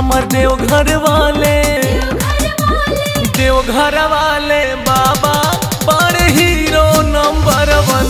हमर देवघर वाले देवघर वाले बाबा बड़ हीरो नंबर वन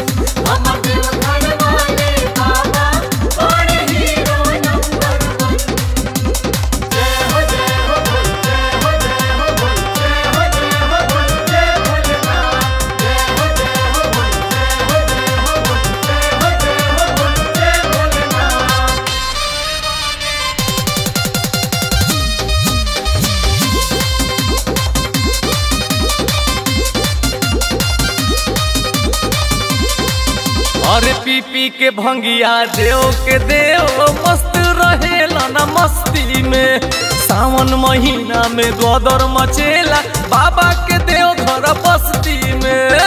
अरे पी पी के भंगिया देव के देव मस्त रहेला ना मस्ती में सावन महीना में गोदर मचेला बाबा के देव घर बस्ती में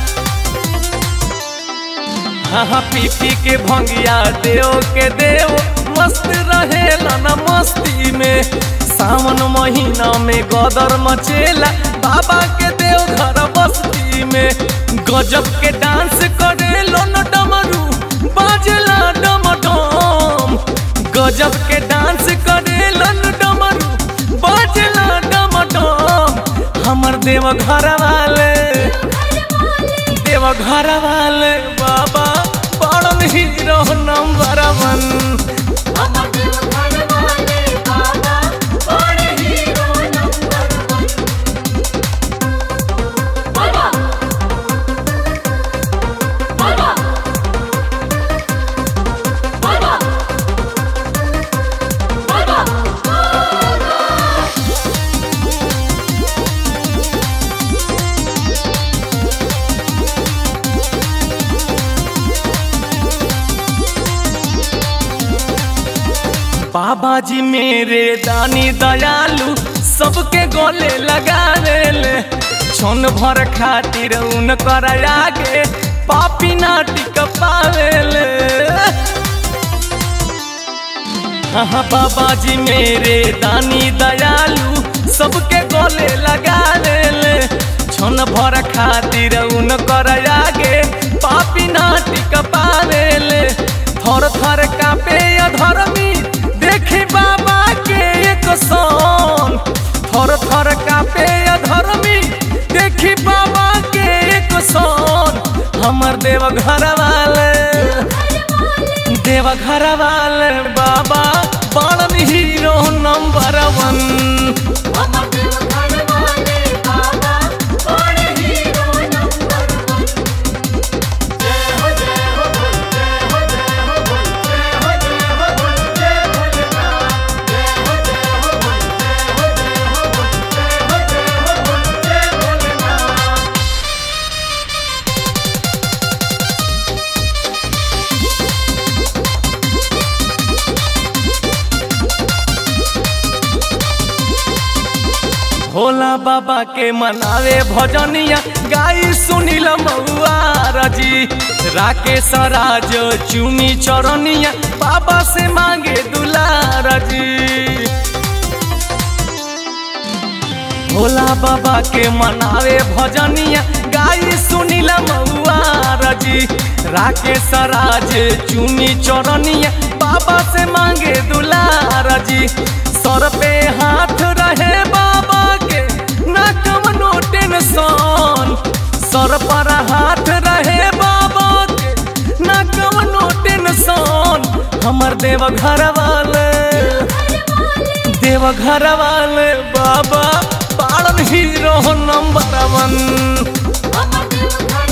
हाँ हाँ पी पी के भंगिया देव के देव मस्त रहेला ना मस्ती में सावन महीना में गदर मचेला बाबा के देव घर बस्ती में गजब के डांस करे लो न डमरू बाजला डमडम गजब के डांस करे लो न डमरू बाजला डमडम हमर देव घर वाले देव घर वाले बाबा बड़न हीरो नंबर वन बाबा जी मेरे दानी दयालु सबके गले लगा ले छन भर खातिर उन कर आगे पापी नाटिक पावेले हाँ बाबा जी मेरे दानी दयालु सबके गले लगा ले छन भर खातिर उन कर आगे पापी नाटिक पावेले थर थर कापे अधर्मी देखी बाबा के एक सन थर थर कापे अधर्मी देखी बाबा के एक सन हमर देव घर वाले देव घर वाले बाबा बड़न हीरो नंबर वन भोला बाबा के मनावे भजनिया गाई सुनील मऊआ रजी राकेश राज चुमी चरनिया बाबा से मांगे दुलार जी भोला बाबा के मनावे भजनिया गाई सुनील मऊआ रजी राकेश राज चुमी चरनिया बाबा से मांगे दुलार जी सर पे हाथ रहे बाबा के ना कमनो टेंशन सर पर हाथ रहे बाबा के ना कमनो टेंशन हमर देव घर वाले देव घर वाले बाबा पालन हीरो नंबर वन Mama,